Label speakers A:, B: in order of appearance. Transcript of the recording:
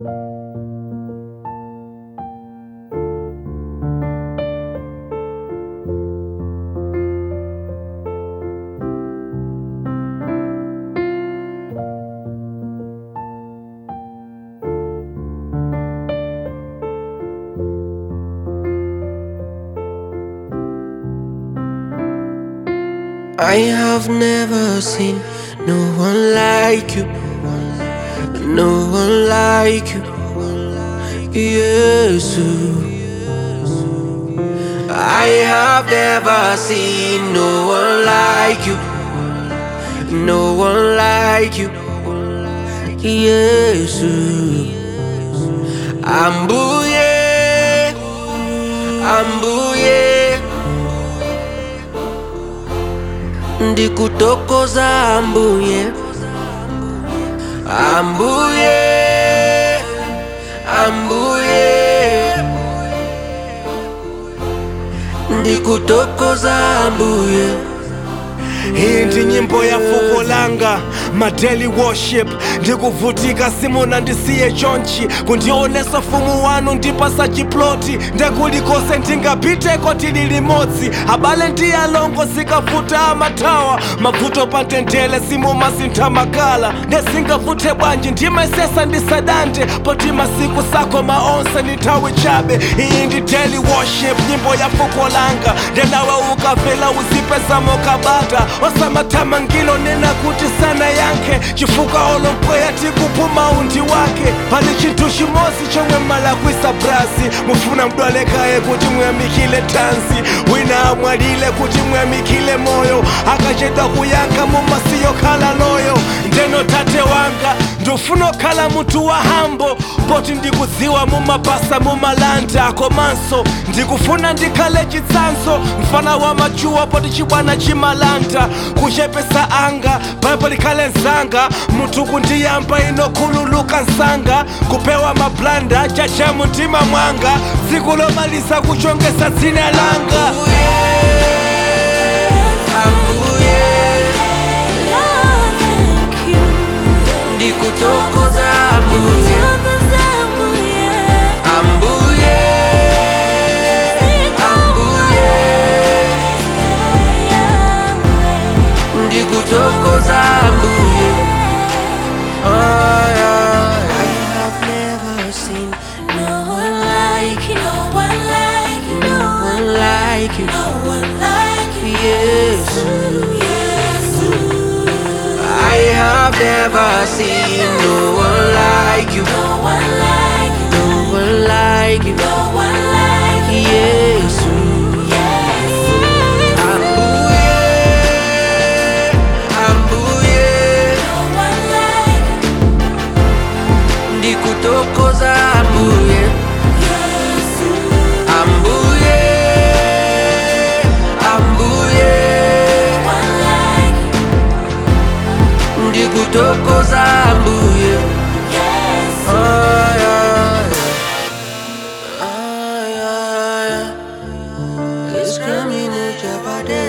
A: I have never seen no one like you, no one like you, yes. I have never seen no one like you, no one like you, yes. Ambuye, ambuye. ndikutokoza ambuye ambuye ambuye ndikutokoza ambuye
B: iyi ndi nyimbo ya fuko langa madeli worship ndikuvutika simuna ndisiye chonchi kundionesa fumu wanu ndipasa chiploti ndekulikose ndingapiteko tili limodzi abale ndi alongo zikavuta amathawa mavuto pa ntendele simumasintha makala ndesingavuthe bwanji ndimaisesa ndisadante poti masiku sako maonse ni nthawi chabe iyi ndi daily worship nyimbo ya fuko langa ndenawe ukavela uzipezamo kabata osamathamangilo nena kuti sana yankhe chifukwa olompweya tikuphuma undi wake pali chinthu chimodzi chomwe mmalakwisa brasi mufuna mdwalekaye kuti muyamikile tanzi wina amwalile kuti muyamikile moyo akachedwa kuyankha mumasiyo khala loyo ndeno tate wanga ndofuna okhala munthu wa hambo poti ndikudziwa mumapasa mumalanda komanso ndikufuna ndikhale chitsanzo mfana wa machuwa poti chibwana chimalanda kuchepesa anga paipo likhale nzanga munthu kundiyamba inokhululuka nsanga kupewa mablanda chacha mumtima mwanga tsiku lomaliza kuchongesa dzina langa
A: ambuye ndikutokoza ambuye ambuye ambuye ndikutokoza ambuye Ay, ay, I have never seen no one like you, no one like you, yes. I have never seen no one like you, no one like you, yes. Ambuye, ambuye, ndikutokoza ambuye, ambuye, ambuye, ndikutokoza ambuye. Ay, ay, ay, ay, ay. It's coming at your body.